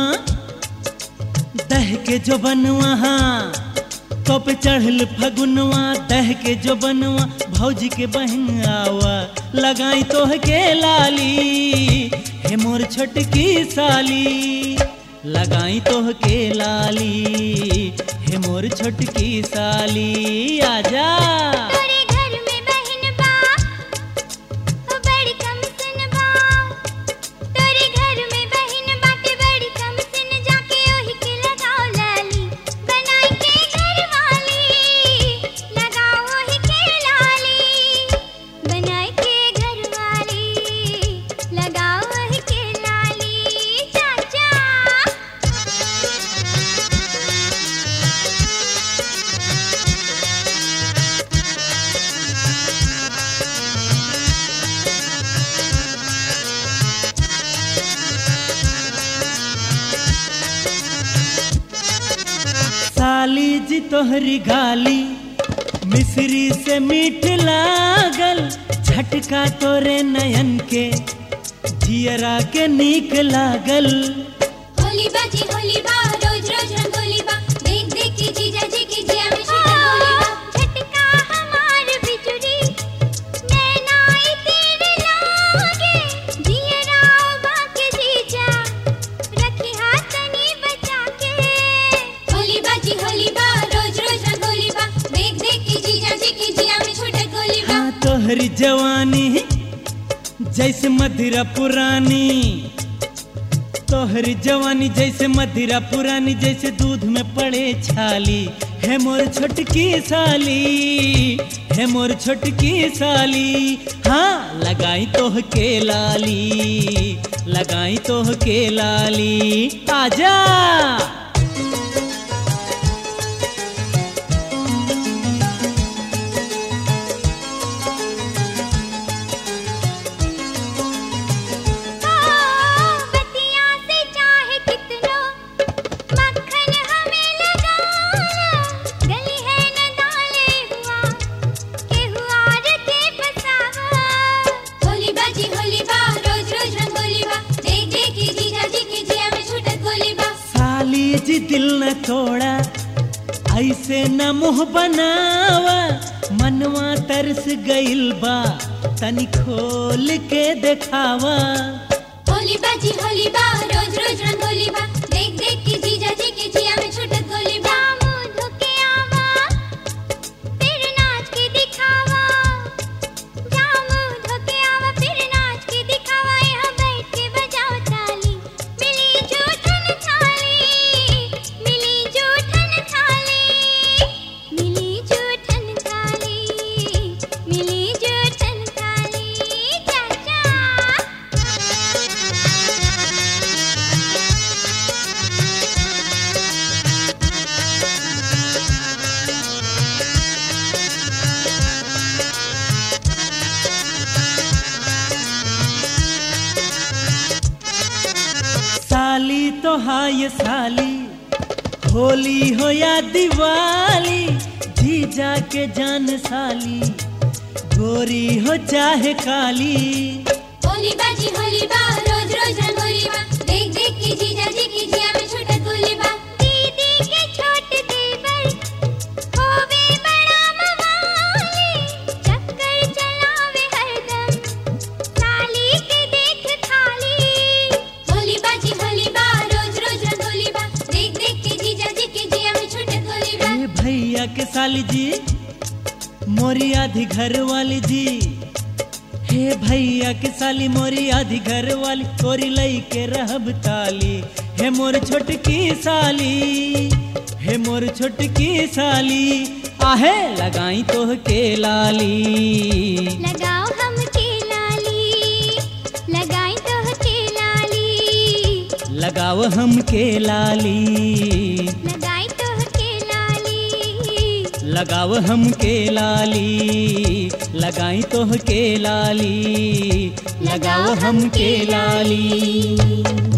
दह के जो बनवा तो पे चढ़ल फगुनवा दह के जो बनवा भौजी के बहन आवा लगाई तोह के लाली हे मोर छोटकी साली लगाई तोह के लाली हे मोर छोटकी साली आजा तोरे घर में बहन बा ओ बड़ी कम सुन बा तोरे घर में बहन बाटे बड़ी कम सुन जाके ओही के लगाओ लाली बनाई के घर वाली लगाओ ओही के लाली बनाई के घर वाली लगाओ ओही के लाली चाचा साली जी तोहरी गाली मिश्री से मीठ लागल झटका तोरे नयन के जियरा के नीक लागल होली बाजी होली बा रोज रोज रंगोली बा देख देख के जीजा जी की जिया में छूटा होली बा झटका हमार बिजुरी नैनाई तेरे लागे जिया राव बा के जीजा रखी हाथ तनी बचा के होली बाजी होली बा रोज रोज रंगोली बा देख देख के जीजा जी की जिया में छूटा गोली बा हाँ तोहरी जवानी जैसे मदिरा पुरानी तोहरी जवानी जैसे मदिरा पुरानी जैसे दूध में पड़े छाली है मोर छोटकी साली है मोर छोटकी साली हाँ लगाई तोह के लाली लगाई तोह के लाली आजा बतिया से चाहे कितनो मक्खन हमें लगाना गली है न डाले हुआ के हुआ के फसावा होली बाजी होली बा रोज रोज रंगोली बा देख देख के जीजा जी की जिया में छूटत गोली बा साली जी दिल न तोड़ा ऐसे न मुंह बनावा मनवा तरस गइल बा तनी खोल के देखावा होली बाजी होली बा रोज रोज रंगोली बा देख देख के जीजा जी की जिया में छूटत गोली बा मुंह धोके आवा फिर नाच के दिखावा जा मुंह धोके आवा फिर नाच के दिखावा यहाँ बैठ के बजाओ ताली मिली जूठन थाली मिली जूठन थाली मिली जूठन थाली मिली जूठन थाली चाचा साली तो हाय साली होली हो या दिवाली जीजा के जान साली गोरी हो चाहे काली होली बाजी होली बा रोज रोज रंगोली बा देख देख के जीजा जी की जिया में छूटत गोली बा दीदी के छोट देवर होवे बड़ा मवाली चक्कर चलावे हरदम साली के देख खाली होली बाजी होली बा रोज रोज रंगोली बा देख देख के जीजा जी की जिया में छूटत गोली बा ए भैया के साली जी मोरी आधी घर वाली जी हे भैया के साली मोरी आधी घर वाली तोरी लई के रहब ताली हे मोर छोटकी साली हे मोर छोटकी साली आहे लगाई तोह के लाली लगाओ हम के लाली लगाई तो के लाली लगाव हम के लाली लगाई तो के लाली लगाव हम के लाली लगाई तोह के लाली लगाव हम के लाली